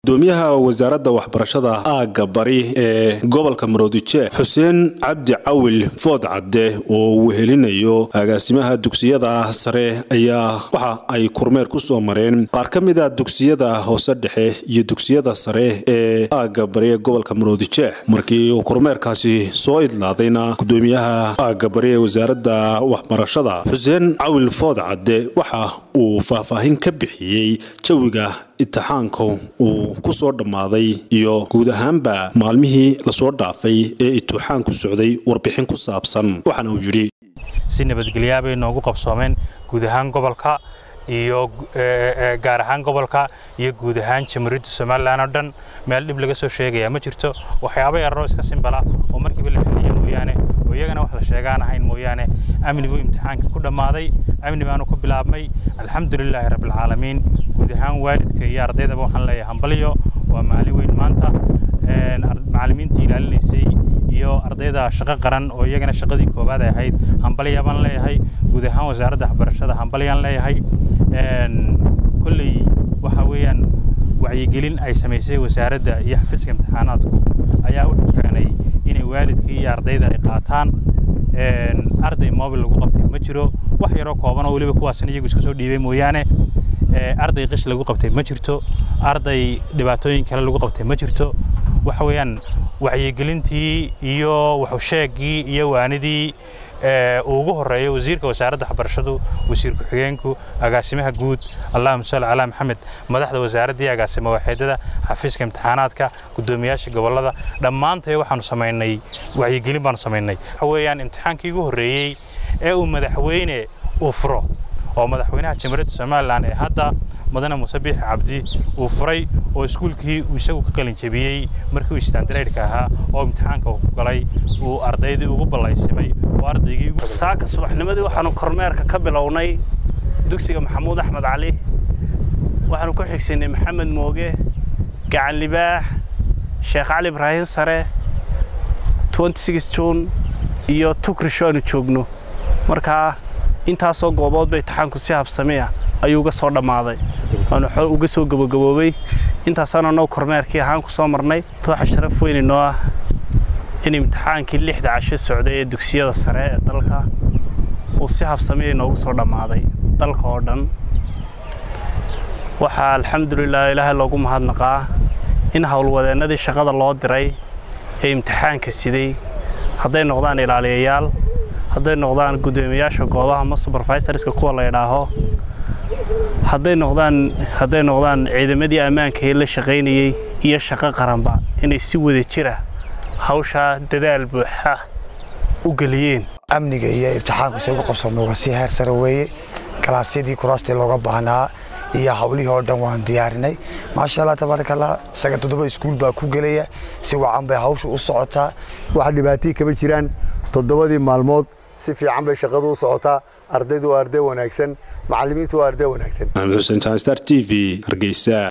gudoomiyaha wasaaradda waxbarashada aagga bari ee gobolka maroodijeex xuseen cabdi cawil food cadde oo uu helinayo agaasimaha dugsiyada sare ayaa waxa ay kormeer ku soo mareen qaar ka mid a dugsiyada hoose dhexe iyo dugsiyada sare ee aagga bari ee gobolka maroodijeex markii uu kormeerkaasi soo idlaadayna gudoomiyaha aagga bari ee wasaaradda waxbarashada xuseen cawil food cadde waxa uu faahfaahin ka bixiyey jawiga itixaanka uu ku soo dhammaaday iyo guud ahaanba maalmihii lasoo dhaafay ee itixaanku socday warbixin ku saabsan waxaana uu yidhi si nabadgelyaa bay noogu qabsoomeen guud ahaan gobolka iyo gaar ahaan gobolka iyo guud ahaan jamhuuriyadda somalilan oo dhan meel dhib laga soo sheegayaa ma jirto waxyaaba yararoo iska simbala oo markiiba la xeliya mooyaane oo iyagana wax la sheegaan ahayn mooyaane amniguu imtixaanka ku dhammaaday amni baanu ku bilaabmay alxamdulilaahi rabbilcaalamiin guud ahaan waalidka iyo ardaydaba waxaan leeyahay hambalyo waa maalin weyn maanta macallimiintii ilaalinaysay iyo ardayda shaqo qaran oo iyagana shaqadii koowaad ay ahayd hambalya baan leeyahay guud ahaan wasaaradda waxbarashada hambalyaan leeyahay kolley waxa weeyaan wacyigelin ay samaysay wasaaradda iyo xafiiska imtixaanaadku ayaa wuxuu keenay inay waalidkii iyo ardayda ay qaataan arday mobil lagu qabtay ma jiro wax yaroo kooban oo weliba kuwaasna iyagu iska soo dhiibay mooyaane arday qish lagu qabtay ma jirto arday dhibaatooyin kale lagu qabtay ma jirto waxa weeyaan wacyigelintii iyo waxusheegii iyo waanidii uu ugu horeeyo wasiirka wasaaradda waxbarashadu wasiir ku-xigeenku agaasimaha guud allahuma salli calaa maxamed madaxda wasaaraddii agaasimo waaxeedada xafiiska imtixaanaadka guddoomiyaasha gobollada dhammaantay waxaanu samaynay wacyigelin baanu samaynay waxa weeyaan imtixaankii ugu horreeyey ee uu madaxweyne uu furo oo madaxweynaha jamhuuriyadda somalilan ee hadda mudane muuse biixi cabdi uu furay oo iskuulkii uu isagu ka qalin jebiyey markii uu istaandareydhka ahaa oo imtixaanka ku galay uu ardaydii ugu ballaysimay oo ardaygii saaka subaxnimadii waxaanu kormeerka ka bilownay dugsiga maxamuud axmed cali waxaanu ku xigsaynay maxamed mooge gacan libaax sheekh cali ibraahin sare juun iyo tukrisho aanu joogno markaa intaasoo gooboodba imtixaanku si habsamiya ayuu uga soo dhammaaday waanu uga soo gabagaboobay intaasaanu annagu kormeerkii ahaan ku soo marnay waxa sharaf weyn inoo ah in imtixaankii lixda casho socday ee dugsiyada sare ee dalka uu si habsamiya inoogu soo dhammaaday dalka oo dhan waxaa alxamdulilah ilaahay loogu mahadnaqaa in howlwadeennadii shaqada loo diray ee imtixaanka siday hadday noqdaan ilaaliyayaal hadday noqdaan guddoomiyaasha goobaha ma subervisorska kuwa la idhaaho hadday noqdaan hadday noqdaan ciidamadii ammaanka ee la shaqaynayey iyo shaqo qaranba inay si wada jira hawshaa dadaal buuxa u geliyeen amniga iyo imtixaanku say ugu qabsoomay waa si heer sare weeye galaasyadii kuraastii looga baahnaa iyo hawlihii oo dhan waan diyaarinay maasha allah tabaaraka allah isaga toddoba iskuul baa ku gelaya si wacan bay hawsha u socotaa wax dhibaatihii kama jiraan toddobadii maalmood si fiican bay shaqadu u socotaa ardaydu waa arday wanaagsan macallimiintu waa arday wanaagsan maxamed xuseen star t v hargeysa